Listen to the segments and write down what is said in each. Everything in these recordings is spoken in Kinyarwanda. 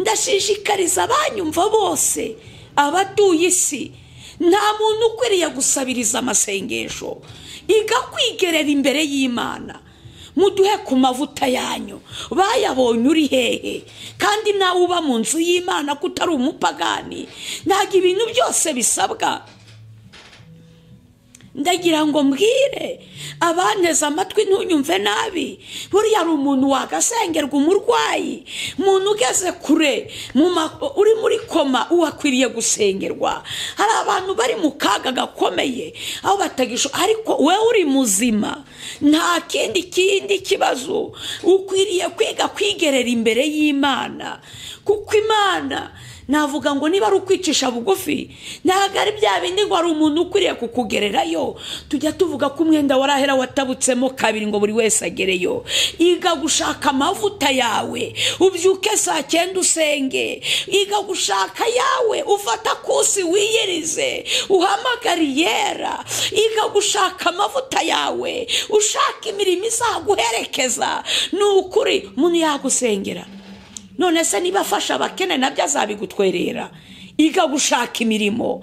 ndashishikariza abanyumva bose abatuye isi nta muntu ukwiriye gusabiriza amasengesho iga kwigerera imbere y'imana muduhe ku mavuta yanyu bayabonye uri hehe kandi nawe uba mu nzu y'imana ko utari umupagani ntabwo ibintu byose bisabwa ndagira ngo mbwire abanteze amatwi ntunyumve nabi buriya ari umuntu wagasengerwa umurwayi umuntu ugeze kure uri muri koma uwakwiriye gusengerwa hari abantu bari mu kaga gakomeye aho batagisha ariko we uri muzima nta kindi kindi kibazo ukwiriye kwiga kwigerera imbere y'imana kuko imana navuga ngo niba ari ukwicisha bugufi ntabwo ari bya bindi ngo hari umuntu ukwiriye kukugererayo tujya tuvuga ko umwenda warahera watabutsemo kabiri ngo buri wese agereyo iga gushaka amavuta yawe ubyuke saa cyenda usenge iga gushaka yawe ufata kusi wiyirize uhamagariye yera iga gushaka amavuta yawe ushaka imirimo izaguherekeza ni ukuri umuntu yagusengera none se niba afasha abakene nabyo azabigutwerera iga gushaka imirimo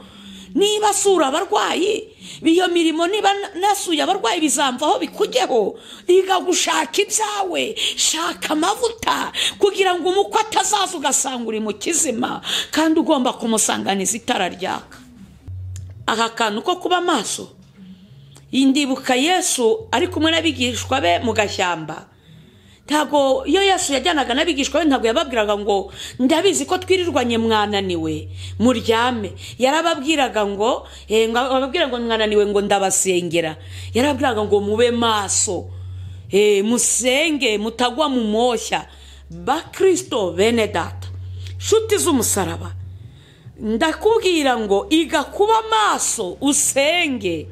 niba asura abarwayi iyo mirimo niba nasuye abarwayi bizamvaho bikugeho iga gushaka ibyawe shaka amavuta kugira ngo umukwe atazaza ugasanga uri mu kizima kandi ugomba kumusanganiza itara ryaka aka kantu ko kuba amaso indibuka yesu ari kumwe n'abigishwa be mu gashyamba ntabwo iyo yesu yajyanaga n'abigishwa we ntabwo yababwiraga ngo ndabizi ko twirirwanye mwananiwe muryame yarababwiraga ngo ababwira ngo mwananiwe ngo ndabasengera yarababwiraga ngo mube maso musenge mutagwa mu moshya bakirisito bene data nshuti z'umusaraba ndakubwira ngo iga kuba maso usenge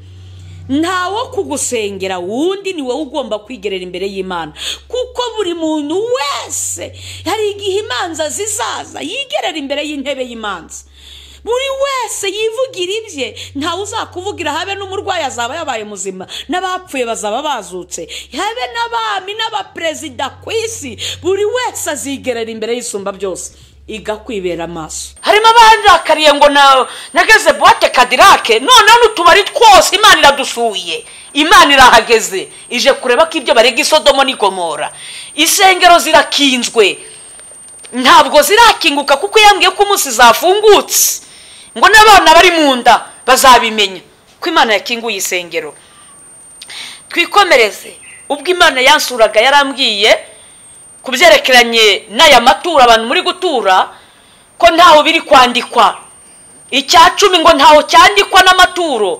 ntawo kugusengera wundi ni wowe ugomba kwigerera imbere y'imana kuko buri muntu wese hari igihe imanza zizaza yigerera imbere y'intebe y'imanza buri wese yivugira ibye ntawe uzakuvugira habe n'umurwayi azaba yabaye muzima n'abapfuye bazaba bazutse habe n'abami n'abaperezida ku isi buri wese azigerera imbere y'isumba byose igakwibera amaso harimo abarakariye ngo nageze buwate kadirake noneho n'utubari twose imana iradusuye imana irahageze ije kureba ko ibyo barega isodomo n'igomora isengero zirakinzwe ntabwo zirakinguka kuko yambwiye ko umunsi zafungutse ngo n'abana bari mu nda bazabimenya ko imana yakinguye isengero twikomereze ubwo imana yansuraga yarambwiye ku byerekeranye n'aya matura abantu muri gutura ko ntaho biri kwandikwa icya cumi ngo ntaho cyandikwa n'amaturo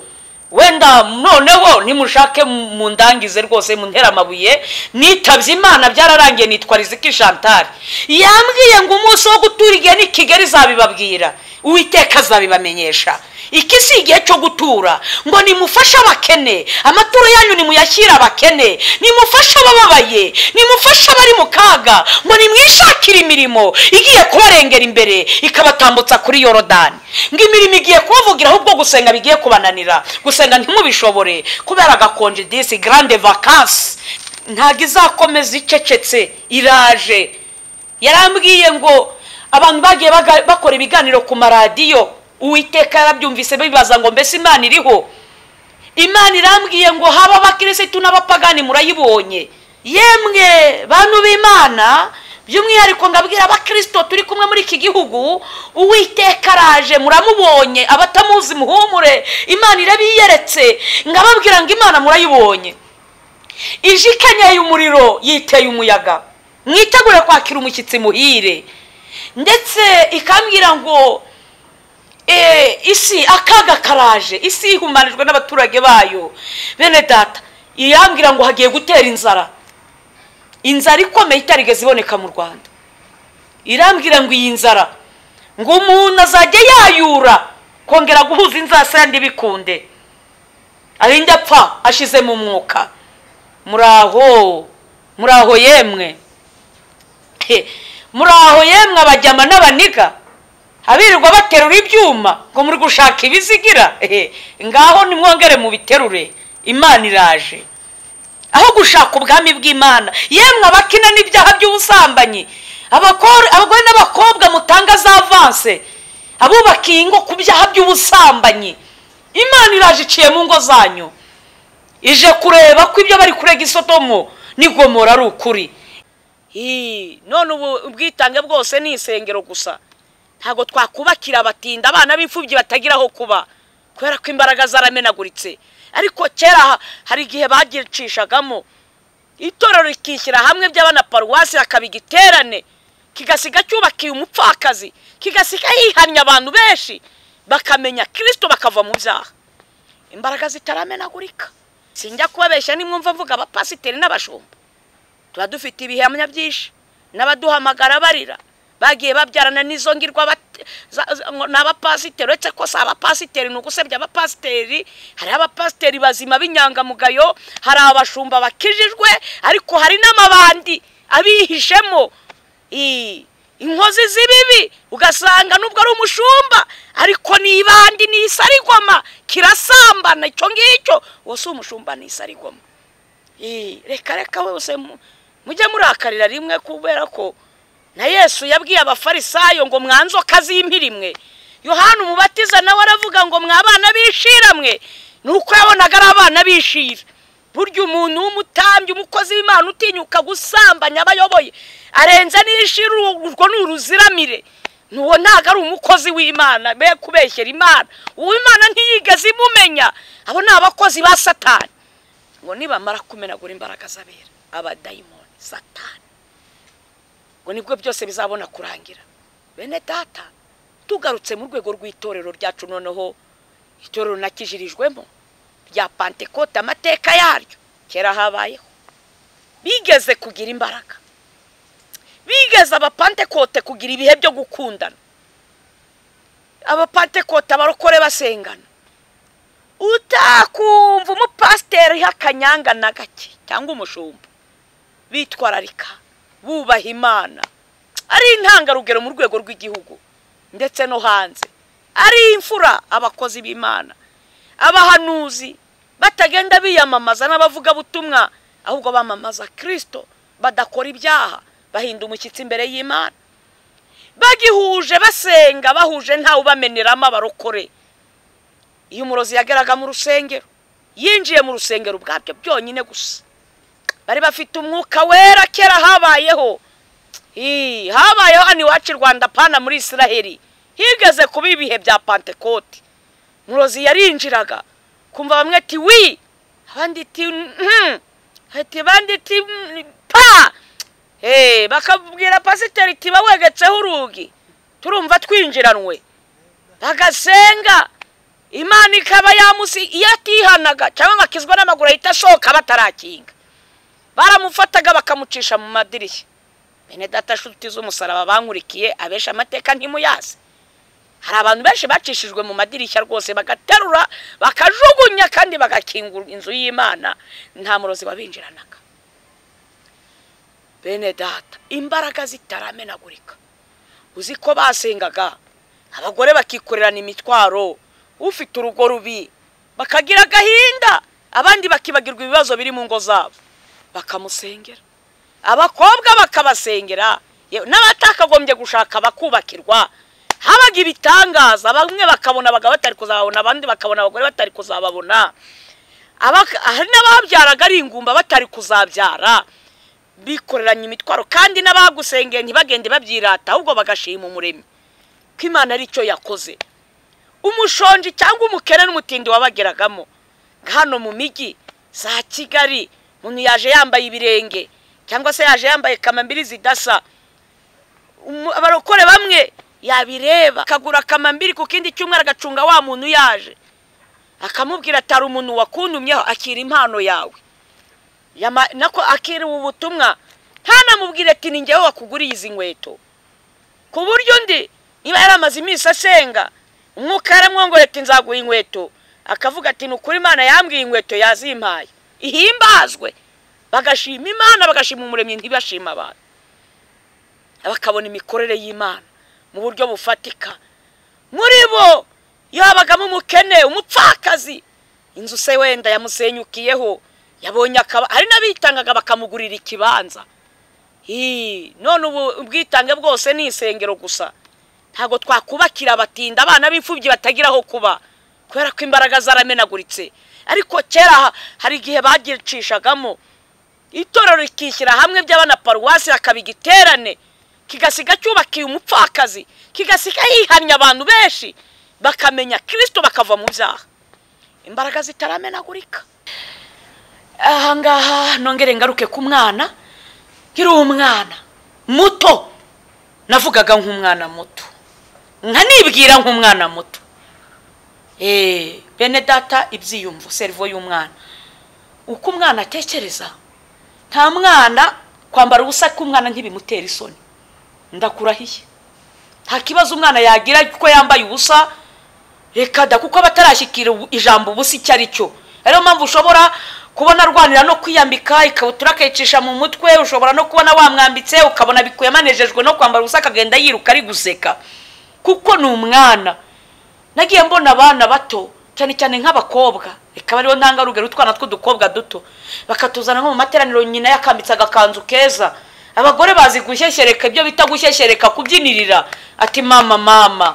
wenda noneho nimushake mu ndangize rwose mu amabuye nitabye imana byararangiye nitwa riziki shantari yambwiye ngo umunsi wo gutura igihe ni kigali zabibabwira uwiteka azabibamenyesha iki si igihe cyo gutura ngo nimufashe abakene amaturo yanyu nimuyashyire abakene nimufashe abababaye nimufashe abari mu kaga ngo nimwishakire imirimo igiye kubarengera imbere ikabatambutsa kuri yorodani ngo imirimo igiye kubavugira ahubwo gusenga bigiye kubananira gusenga ntimubishobore kubera agakonje disi garande vakansi ntabwo izakomeza icecetse iraje yarambwiye ngo abantu bagiye bakora ibiganiro ku maradiyo uwiteka yarabyumvise bibaza ngo mbese imana iriho imana irambwiye ngo haba abakirisitu n'abapagani murayibonye yemwe bantu b'imana by'umwihariko ngabwira abakirisito turi kumwe muri iki gihugu uwiteka araje muramubonye abatamuzi muhumure imana irabiyeretse ngababwira ngo imana murayibonye ije ikenyeye umuriro yiteye umuyaga mwitegure kwakira umushyitsi muhire ndetse ikambwira ngo isi akaga karaje isi ihumanijwe n'abaturage bayo bene data iyambwira ngo hagiye gutera inzara inzara ikomeye itarigeze iboneka mu rwanda irambwira ngo iyi nzara ngo umuntu azajya yayura kongera guhuza inzasayandi bikunde arinde apfa ashize mu mwuka muraho muraho yemwe muraho yemwe abajyama n'abaniga abirirwa baterura ibyuma ngo muri gushaka ibizigira ngaho nimwongere mubiterure imana iraje aho gushaka ubwami bw'imana yemwe abakina n'ibyaha by'ubusambanyi abagore n'abakobwa hose abubaka iyi ngo ku byaha by'ubusambanyi imana iraje iciye mu ngo zanyu ije kureba ko ibyo bari kurega isodomo n'igomora ari ukuri none ubu ubwitange bwose ni isengero gusa ntabwo twakubakira abatinda abana b'imfubyi batagira aho kuba kubera ko imbaraga zaramenaguritse ariko kera hari igihe bagicishagamo itorero rikishyira hamwe by'abana paruwasi hakaba igiterane kigasiga cyubakiye umupfakazi kigasiga yihamya abantu benshi bakamenya kirisito bakava mu byaha imbaraga zitaramenagurika sinjya kubabeshya nimwumva mvuga abapasiteri n'abashumba tuba dufite ibihamya byinshi n'abaduhamagara barira bagiye babyarana n'izo ngirwa ni abapasiteri uretse ko si abapasiteri ni ugusebya abapasiteri hariho abapasiteri bazima b'inyangamugayo hari abashumba bakijijwe ariko hari n'amabandi abihishemo inkozi z'ibibi ugasanga nubwo ari umushumba ariko ni ibandi ni isarigoma kirasambana icyo ngicyo uwo si umushumba ni isarigoma reka reka wese mujye murakarira rimwe kubera ko na yesu yabwiye abafarisayo ngo mwanzoka z'impirimwe yohani umubatiza nawe aravuga ngo mwabana b'ishiramwe ni uko yabonaga ari abana b'ishira burya umuntu w'umutambyi umukozi w'imana utinyuka gusambanya abayoboye arenze n'ishira urwo ni uruziramire n'uwo ntabwo ari umukozi w'imana be kubeshyera imana uwo imana ntiyigeze imumenya abo ni abakozi ba satani ngo nibamara kumenagura imbaraga z'abera abadayimoni satani ngo nibwo byose bizabona kurangira bene data tugarutse mu rwego rw'itorero ryacu noneho itorero nakijirijwemo rya pantekote amateka yaryo kera habayeho bigeze kugira imbaraga bigeze abapantekote kugira ibihe byo gukundana abapantekote abarokore basengana utakumva umupasiteri h'akanyanga na gake cyangwa umushumba bitwararika bubaha imana ari intangarugero mu rwego rw'igihugu ndetse no hanze ari imfura abakozi b'imana abahanuzi batagenda biyamamaza n'abavugabutumwa ahubwo bamamaza kirisito badakora ibyaha bahinda umushyitsi imbere y'imana bagihuje basenga bahuje ntawe ubameneramo abarokore iyo umurozi yageraga mu rusengero yinjiye mu rusengero ubwabyo byonyine gusa bari bafite umwuka wera kera habayeho habayeho hano iwacu i rwanda pana muri israheli higeze kuba ibihe bya pantekote umurozi yarinjiraga kumva bamwe ati wi abandi ati hati abandi ati pa bakabwira pasiteri iti bawegetseho urugi turumva twinjiranwe bagasenga imana ikaba yamusi iyo atihanaga cyangwa akizwa n'amaguru ahita asohoka batarakinga baramufataga bakamucisha mu madirishya bene data nshuti z'umusaraba bankurikiye abenshi amateka ntimuyazi hari abantu benshi bacishijwe mu madirishya rwose bagaterura bakajugunya kandi bagakingura inzu y'imana nta murozi wabinjiranaga bene data imbaraga zitaramenagurika uzi ko basengaga abagore bakikorerana imitwaro ufite urugo rubi bakagira agahinda abandi bakibagirwa ibibazo biri mu ngo zabo bakamusengera abakobwa bakabasengera n'abatakagombye gushaka bakubakirwa habaga ibitangaza bamwe bakabona abagabo batari kuzababona abandi bakabona abagore batari kuzababona hari n'ababyaraga ari ingumba batari kuzabyara bikoreranye imitwaro kandi n'abagusengeye ntibagende babyirata ahubwo bagashima umuremyi ko imana ari cyo yakoze umushonji cyangwa umukene n'umutindi wabageragamo hano mu mijyi za kigali umuntu yaje yambaye ibirenge cyangwa se yaje yambaye kamambiri zidasa abarokore bamwe yabireba akagura akamambiri ku kindi cyumweru agacunga wa muntu yaje akamubwira atari umuntu wakundumyeho akira impano yawe nako akira ubu butumwa ntanamubwire ati ni ngewe wakuguriye izi nkweto ku buryo undi niba yari amaze iminsi asenga umwuka yaramwongorera ati nzaguha inkweto akavuga ati ni ukuri imana yambwiye inkweto yazimpaye ihimbazwe bagashima imana bagashima umuremyi ntibashima abantu bakabona imikorere y'imana mu buryo bufatika muri bo yabagamo umukene umupfakazi inzu se wenda yamusenyukiyeho yabonye akaba hari n'abitangaga bakamugurira ikibanza none ubu ubwitange bwose ni isengero gusa ntabwo twakubakira abatinda abana b'imfubyi batagira aho kuba kubera ko imbaraga zaramenaguritse ariko kera hari igihe bagicishagamo itorero rikishyira hamwe by'abana paruwasi hakaba igiterane kigasiga cyubakiye umupfakazi kigasiga yihamya abantu benshi bakamenya kirisito bakava mu byaha imbaraga zitaramenagurika aha ngaha nongere ngaruke ku mwana nkiri umwana muto navugaga nk'umwana muto nkanibwira nk'umwana muto bene data ibyiyumvo serivo y'umwana uko umwana atekereza nta mwana kwambara ubusa k'umwana ntibimutera isoni ndakurahiye nta kibazo umwana yagira kuko yambaye ubusa reka da kuko batarashyikira ijambo ubusa icyo ari cyo ariyo mpamvu ushobora kubona arwanira no kwiyambika ikabutura akayicisha mu mutwe ushobora no kubona wamwambitse ukabona bikuye amanejejwe no kwambara ubusa akagenda yiruka ari guseka kuko ni umwana nagiye mbona abana bato cyane cyane nk'abakobwa reka bariho ntangarugero utwana tw'udukobwa duto bakatuzana nko mu materaniro nyina yakambitse agakanzu keza abagore bazi gushyeshyereka ibyo bita gushyeshyereka kubyinirira ati mama mama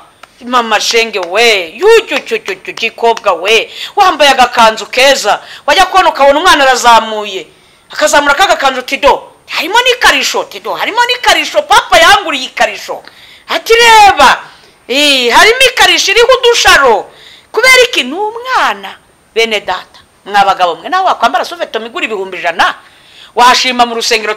mama shenge we yucyucyucyucyu gikobwa we wambaye agakanzu keza wajya kubona ukabona umwana arazamuye akazamura k'agakanzu tido harimo n'ikarisho tido harimo n'ikarisho papa yanguriye ikarisho ati reba harimo ikarisho iriho udusharo kubera iki ni umwana bene data mwabagabo mwe nawe wakwambara suveto igura ibihumbi ijana washima mu rusengero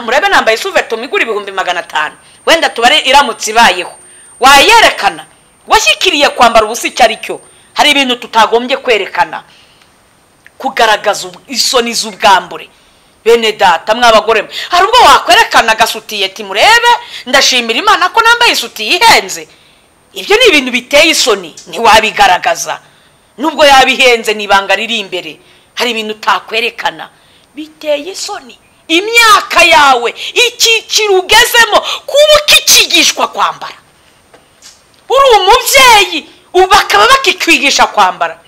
murebe nambaye suveto igura ibihumbi magana atanu wenda tubare iramutse ibayeho wayerekana washyikiriye kwambara ubusa icyo ari cyo hari ibintu tutagombye kwerekana kugaragaza isoni z'ubwambure bene data mw'abagore hari ubwo wakwerekana agasutiye timurebe ndashimira imana ko nambaye isutiye ihenze ibyo ni ibintu biteye isoni ntiwabigaragaza nubwo yabihenze n'ibanga riri imbere hari ibintu utakwerekana biteye isoni imyaka yawe icyiciro ugezemo kuba ukikigishwa kwambara uri umubyeyi ubu bakaba bakikwigisha kwambara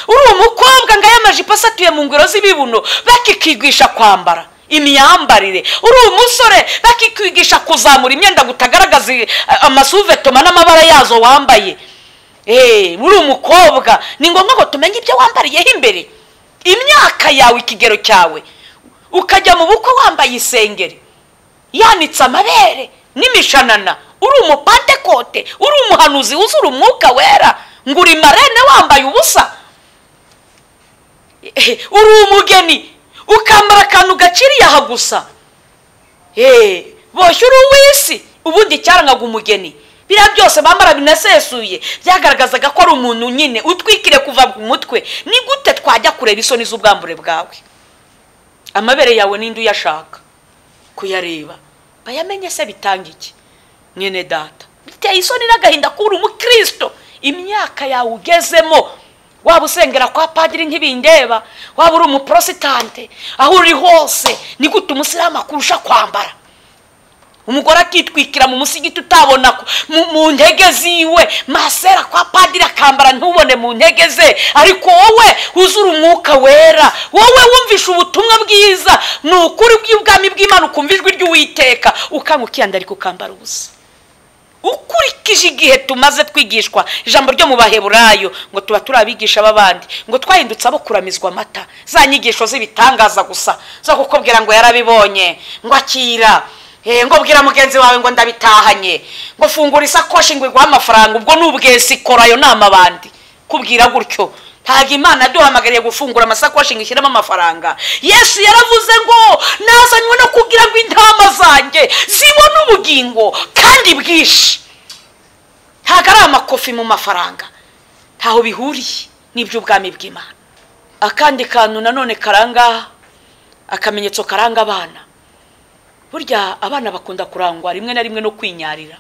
uri umukobwa ngo amajipo asatuye mu ngoro z'ibibuno bakikwigisha kwambara imyambarire uri umusore bakikwigisha kuzamura imyenda ngo utagaragaza amasuvetoma n'amabara yazo wambaye uri umukobwa ni ngombwa ngo tumenye ibyo wambariyeho imbere imyaka yawe ikigero cyawe ukajya mu bukwe wambaye isengeri yanitse amabere n'imishanana uri umupantekote uri umuhanuzi wuzura umwuka wera ngo uri marene wambaye ubusa uri umugeni ukambara akantu gaciriye aha gusa boshye uri uw'isi ubundi icyarangaga umugeni biriya byose bambara binasesuye byagaragazaga ko ari umuntu nyine utwikire kuva ku mutwe ni gute twajya kureba isoni z'ubwambure bwawe amabere yawe n'indi uyashaka kuyareba bayamenye se bitanga iki mwene data biteye isoni n'agahinda kubura umukristo imyaka yawe ugezemo waba usengera kwa padiri ntibindeba waba uri umuporositante aho uri hose ni gute umusiramu akurusha kwambara umugore akitwikira mu musigiti utabona mu ntege ziwe masera kwa padiri akambara ntubone mu ntege ze ariko wowe wuzura umwuka wera wowe wumvisha ubutumwa bwiza ni ukuri bw'ubwami bw'imana ukumva ijwi ry'uwiteka ukanga ukiyandarika ukambara ubusa ukurikije igihe tumaze twigishwa ijambo ryo mu baheburayo ngo tuba turi abigisha b'abandi ngo twahindutse abo kuramizwa amata za nyigisho z'ibitangaza gusa zo kukubwira ngo yarabibonye ngo akira ngo bwira mugenzi wawe ngo ndabitahanye ngo fungura isakoshi ngo iguhe amafaranga ubwo n'ubwese ikora ayo nama abandi kubwira gutyo ntabwo imana yaduhamagariye gufungura amasakoshi ngo ishyiremo amafaranga yesu yaravuze ngo nazanywe no kugira ngo intama zanjye zibone ubugingo kandi bwinshi ntabwo ari amakofi mu mafaranga ntaho bihuriye n'iby'ubwami bw'imana akandi kantu nanone karanga akamenyetso karanga abana burya abana bakunda kurangwa rimwe na rimwe no kwinyarira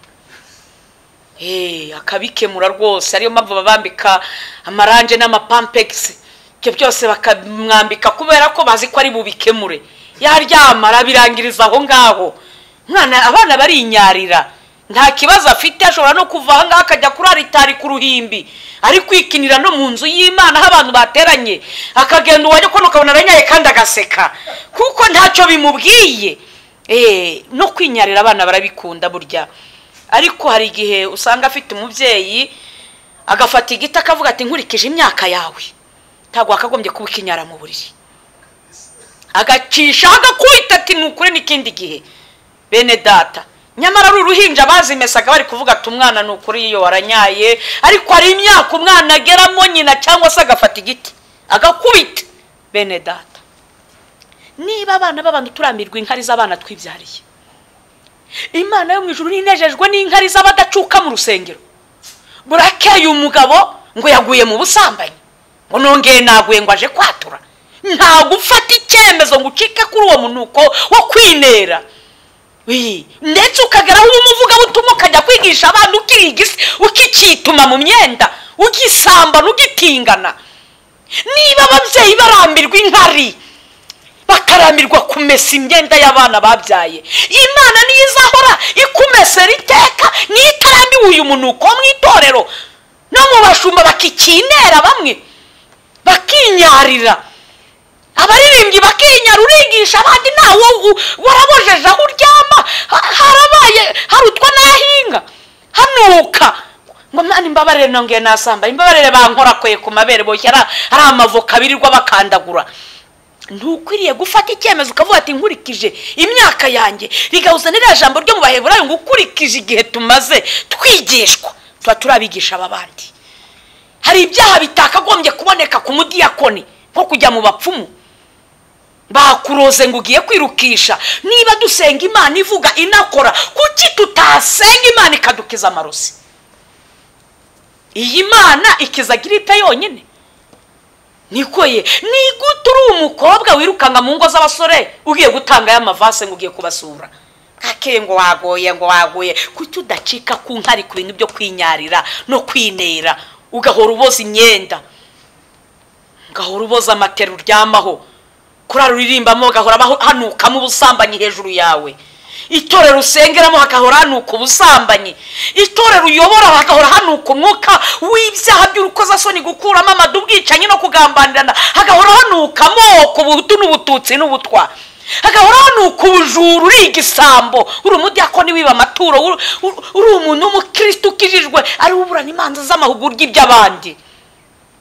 akabikemura rwose ariyo mpamvu babambika amaranje n'amapampegisi ibyo byose bakamwambika kubera ko bazi ko ari bubikemure yaryamara birangiriza aho ngaho abana barinyarira nta kibazo afite ashobora no kuva aha ngaha akajya kuri aritari ku ruhimbi ari kwikinira no mu nzu y'imana aho abantu bateranye akagenda uwajya kubona ukabona aranyaye kandi agaseka kuko ntacyo bimubwiye no kwinyarira abana barabikunda burya ariko hari igihe usanga afite umubyeyi agafata igiti akavuga ati nkurikije imyaka yawe ntabwo wakagombye kuba ikinyara mu buriri agacisha agakwita ati nukure n'ikindi gihe bene data nyamara ari uruhinja bazimesaga bari kuvuga ati umwana ni ukuri iyo waranyaye ariko hari imyaka umwana ageramo nyina cyangwa se agafata igiti agakubita bene data niba abana b'abantu turamirwa inkari z'abana twibyariye imana yo mu ijuru ninejejwe n'inkari z'abadacuka mu rusengero burakeye umugabo ngo yaguye mu busambanyi ngo nongeye naguye ngo aje kwatura nta gufata icyemezo ngo ucike kuri uwo munuko wo kwinera ndetse ukageraho ubumuvugabutumwa ukajya kwigisha abana ukicyituma mu myenda ugisambana ugitingana niba ababyeyi barambirwa inkari bakarambirwa kumesa imyenda y'abana babyaye imana niyo izahora ikumesera iteka niyo itarambiwe uyu munuko wo mu itorero no mu bashumba bakikinera bamwe bakinyarira abaririmbyi bakinyara urigisha abandi ntawe warabojeje aho uryama harabaye harutwa n'ahinga hanuka ngo mwana imbabarire nongeye nasamba imbabarire bankorakweye ku mabere boshye ari amavoka birirwa bakandagura ntukwiriye gufata icyemezo ukavuga ati nkurikije imyaka yanjye rigahuzanira jambo ryo mu baheburayo ngo ukurikije igihe tumaze twigishwa tuba turabigisha aba bandi hari ibyaha bitakagombye kuboneka ku mudiyakoni nko kujya mu bapfumu bakuroze ngo ugiye kwirukisha niba dusenga imana ivuga inakora kuki tutasenga imana ikadukiza amarozi iyi mana ikiza giripe yonyine nikoye ni gute uri umukobwa wirukanka mu ngo z'abasore ugiye gutangayo amavase ngo ugiye kubasura kake ngo wagoye ngo wagoye kuki udacika ku nkari ku bintu byo kwinyarira no kwinera ugahora uboza imyenda ugahora uboza amatera uryamaho kurara uririmbamo ugahora hanukamo ubusambanyi hejuru yawe itorero usengeramo hagahora hanuka ubusambanyi itorero uyobora hagahora hanuka umwuka w'ibyaha by'urukozasoni gukuramo amadu ubwicanyi no kugambanirana hagahora hanuka amoko ubutu n'ubututsi n'ubutwa hagahora hanuka ubujura uri igisambo uri umudiyakoni wiba amaturo uri umuntu w'umukirisitu ukijijwe ariwe uburana imanza z'amahugurwa iby'abandi